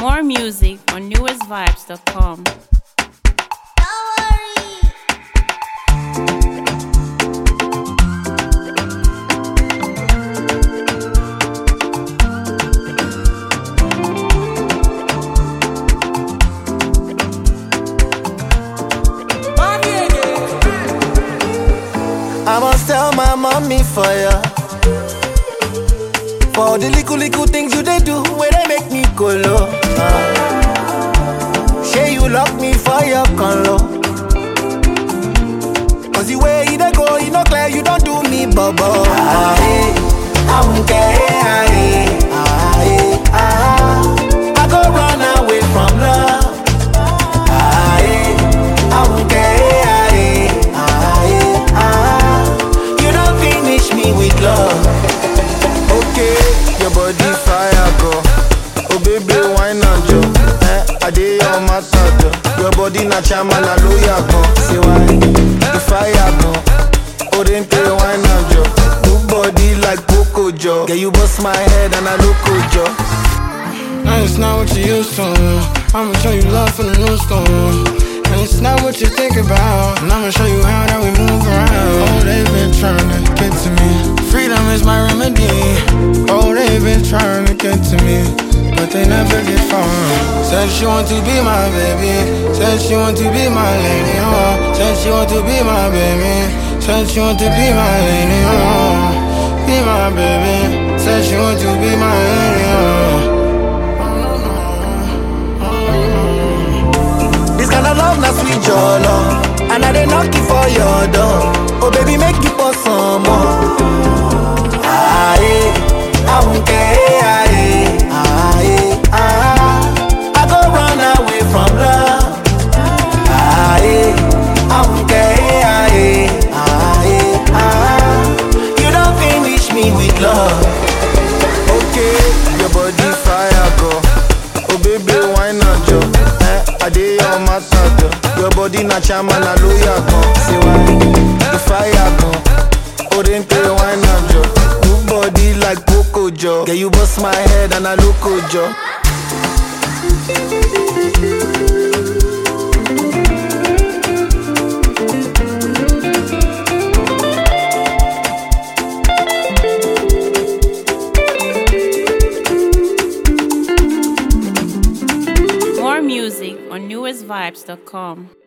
More music on newestvibes.com. I must tell my mommy for ya. For the little little things you they do, where they make me go low. Uh. Say you lock me for your conlo. Cause the way you they go, you know clear, you don't do me bubble. Ah, eh, I won't care. Ah, eh, ah, eh, ah. I go run away from love. Ah, eh, I won't care. Ah, eh, ah, eh, ah. You don't finish me with love. Okay, your body fire go. Oh baby, why not jo? Eh, I dey your matter jo. Your body na chama na lawyer go. Say why? The fire go. Oh then pay why not jo? Good body like Coco jo. Yeah, you bust my head and I look jo. And it's not what you used to. I'ma show you love from the new school. And it's not what you think about. And I'ma show you how that we move around. Oh, they've been trying to get to me. Freedom is my remedy. Oh, they've been trying to get to me. But they never get far. Said she want to be my baby. Said she want to be my lady. Oh, said she want to be my baby. Said she want to be my lady. Oh, be my baby. Said she want to be my lady. Oh. This kind of love na sweet jollo. And I dey knock it for your door. Oh baby, make it pour some more. Ah, eh, I won't care. Ah, eh, ah, eh, ah. I go run away from love. Ah, eh, I won't care. Ah, eh, ah, eh, ah. You don't finish me with love. Okay, your body fire go. Oh baby, why not jo? Eh, I dey your matter jo. Your body na chama na lawyer go. Say why? The fire go. Oh then pay why not jo? Good body like Coco jo. Yeah, you bust my head and I look jo. More music on newestvibes.com.